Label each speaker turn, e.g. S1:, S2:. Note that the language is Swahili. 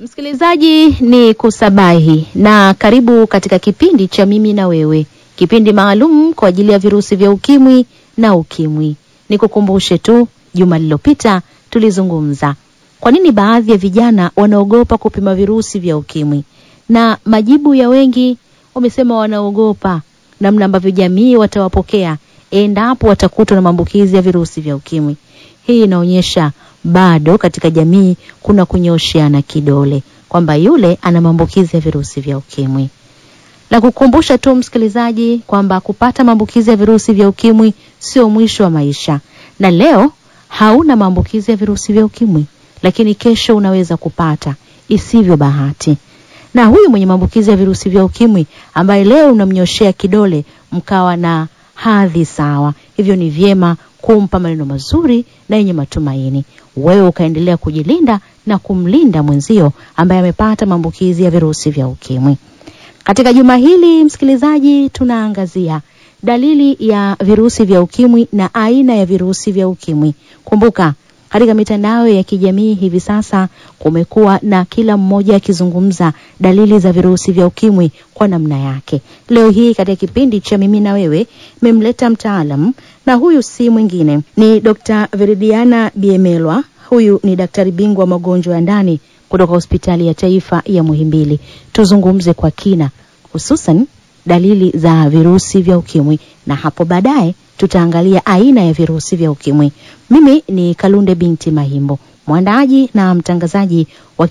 S1: Msikilizaji ni kusabahi na karibu katika kipindi cha mimi na wewe, kipindi maalum kwa ajili ya virusi vya ukimwi na ukimwi. Nikukumbushe tu, juma lililopita tulizungumza kwa nini baadhi ya vijana wanaogopa kupima virusi vya ukimwi, na majibu ya wengi wamesema wanaogopa namna ambavyo jamii watawapokea endapo watakutwa na maambukizi ya virusi vya ukimwi. Hii inaonyesha bado katika jamii kuna kunyosheana kidole kwamba yule ana maambukizi ya virusi vya ukimwi. La kukumbusha tu msikilizaji kwamba kupata maambukizi ya virusi vya ukimwi sio mwisho wa maisha, na leo hauna maambukizi ya virusi vya ukimwi, lakini kesho unaweza kupata isivyo bahati. Na huyu mwenye maambukizi ya virusi vya ukimwi ambaye leo unamnyoshea kidole, mkawa na hadhi sawa, hivyo ni vyema kumpa maneno mazuri na yenye matumaini, wewe ukaendelea kujilinda na kumlinda mwenzio ambaye amepata maambukizi ya virusi vya ukimwi. Katika juma hili msikilizaji, tunaangazia dalili ya virusi vya ukimwi na aina ya virusi vya ukimwi. Kumbuka, katika mitandao ya kijamii hivi sasa kumekuwa na kila mmoja akizungumza dalili za virusi vya ukimwi kwa namna yake. Leo hii katika kipindi cha mimi na wewe memleta mtaalam, na huyu si mwingine ni Dr. Veridiana Biemelwa. Huyu ni daktari bingwa wa magonjwa ya ndani kutoka hospitali ya taifa ya Muhimbili. Tuzungumze kwa kina hususan dalili za virusi vya ukimwi na hapo baadaye tutaangalia aina ya virusi vya ukimwi. Mimi ni Kalunde binti Mahimbo, mwandaaji na mtangazaji wa